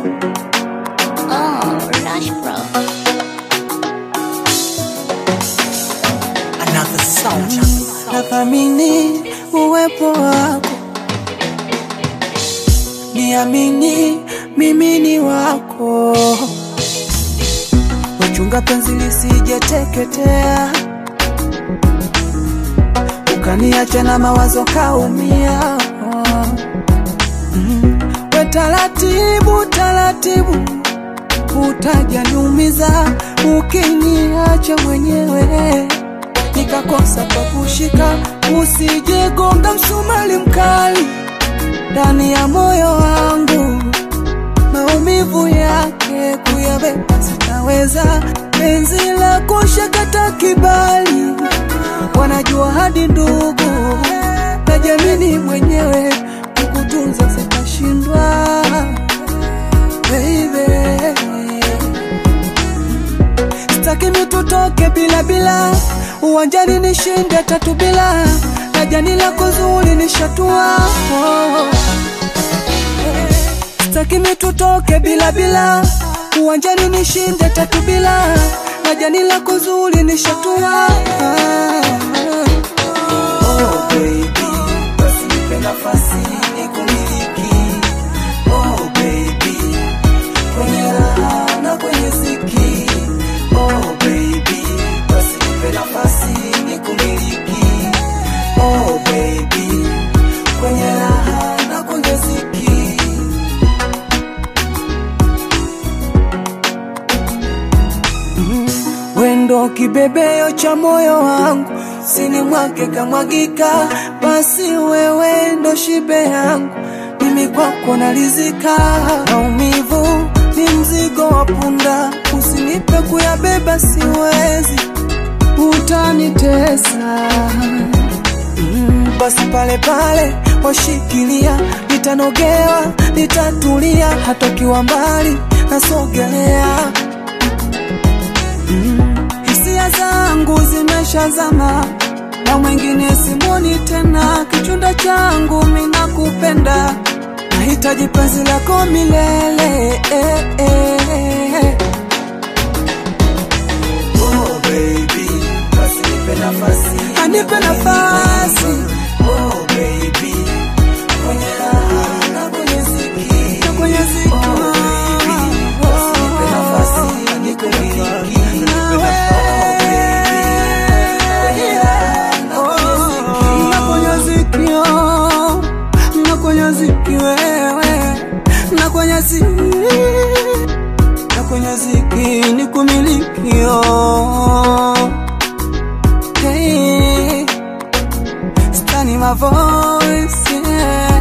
Oh, Rush Bro. Another sound. nathamini uwepo wako, niamini mimi ni wako, wachunga penzi lisijeteketea, ukaniacha na mawazo kaumia. Mm. We taratibu taratibu, utajaniumiza ukiniacha mwenyewe nikakosa pa kushika, usijegonga msumali mkali ndani ya moyo wangu, maumivu yake kuyabeba sitaweza, penzi lako shakata kibali, wanajua hadi ndugu na jamini mwenyewe, kukutunza sitashindwa baby Sitaki tutoke bila bila, uwanjani nishinde tatu bila, na jani lako zuri nishatua. Oh. Sitaki tutoke bila bila, uwanjani nishinde tatu bila, na jani lako zuri nishatua. Oh baby, basi nipe nafasi nikumiliki. Oh baby, kwenye raha na kwenye ziki. Oh baby, basi nipe nafasi nikumiliki. Oh baby, kwenye raha na kwenye ziki. Mm, Wendo kibebeo cha moyo wangu, sini mwake kamwagika, basi wewe ndo shibe yangu, mimi kwako nalizika. Maumivu ni mzigo wa punda, usinipe kuyabeba, siwezi, utanitesa. Mm, basi pale pale washikilia, nitanogewa, nitatulia, hata ukiwa mbali nasogelea hisia zangu zimeshazama na mwingine simoni tena, kichunda changu mina kupenda, nahitaji penzi lako milele eh, eh. Oh baby, basi nipe nafasi, anipe nafasi. Oh baby, kwenye raha na kwenye ziki, na kwenye ziki. Oh baby, basi nipe nafasi, nikumiliki. kwenye ziki ni kumilikio hey, stani my voice yeah.